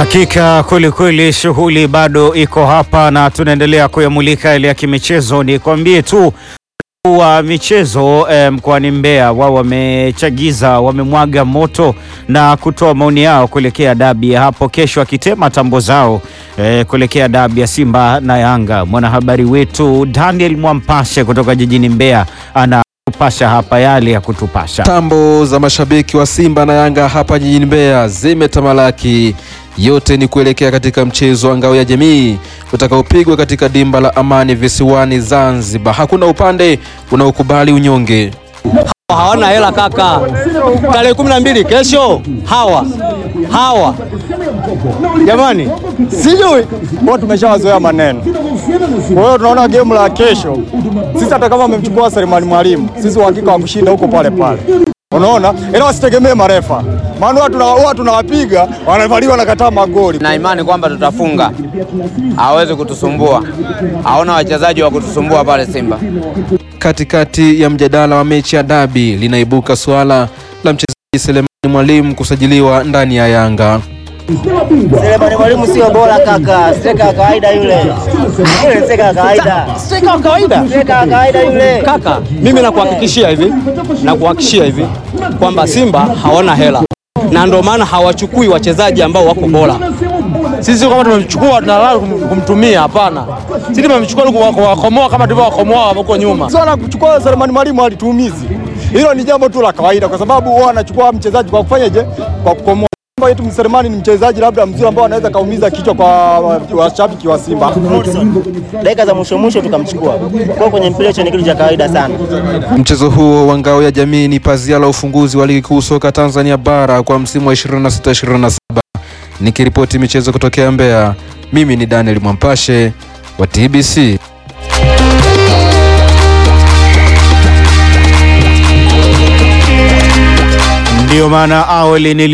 Hakika kwelikweli, shughuli bado iko hapa na tunaendelea kuyamulika yale ya kimichezo. Nikwambie tu wa michezo eh, mkoani Mbeya wao wamechagiza, wamemwaga moto na kutoa maoni yao kuelekea dabi ya hapo kesho, akitema tambo zao eh, kuelekea dabi ya Simba na Yanga. Mwanahabari wetu Daniel Mwampashe kutoka jijini Mbeya anatupasha hapa yale ya kutupasha. Tambo za mashabiki wa Simba na Yanga hapa jijini Mbeya zimetamalaki. Yote ni kuelekea katika mchezo wa ngao ya jamii utakaopigwa katika dimba la Amani visiwani Zanzibar. Hakuna upande unaokubali unyonge. Hawana hela kaka, tarehe kumi na mbili kesho. Hawa hawa jamani, sijui wao, tumeshawazoea maneno. Kwa hiyo tunaona game la kesho, sisi hata kama amemchukua Selemani Mwalimu, sisi uhakika wa kushinda huko pale pale, unaona, ila wasitegemee marefa, maana watu tunawapiga wanavaliwa wanakataa magoli. na imani kwamba tutafunga, hawezi kutusumbua, haona wachezaji wa kutusumbua pale Simba. Katikati ya mjadala wa mechi ya dabi linaibuka suala la mchezaji Selemani Mwalimu kusajiliwa ndani ya Yanga. Selemani Mwalimu sio bora kaka, steka wa kawaida yule. Yule steka wa kawaida. Steka wa kawaida Steka wa kawaida yule. kaka, mimi nakuhakikishia hivi, nakuhakikishia hivi kwamba Simba hawana hela na ndio maana hawachukui wachezaji ambao wako bora. Sisi kama tumemchukua tunalala kumtumia, hapana. Sisi tumemchukua kuwakomoa kama tulivyowakomoa huko nyuma. Sana kuchukua Selemani Mwalimu alituumizi, hilo ni jambo tu la kawaida, kwa sababu wao wanachukua mchezaji kwa kufanyaje, kwa kukomoa yetu Selemani ni mchezaji labda mzuri ambao anaweza kaumiza kichwa kwa washabiki wa Simba. Dakika za mwisho mwisho tukamchukua. Kwa kwenye mpira hicho ni kitu cha kawaida sana. Mchezo huo wa ngao ya jamii ni pazia la ufunguzi wa ligi kuu soka Tanzania bara kwa msimu wa 26-27. Nikiripoti michezo kutokea Mbeya, mimi ni Daniel Mwampashe wa TBC. Ndio maana awali nili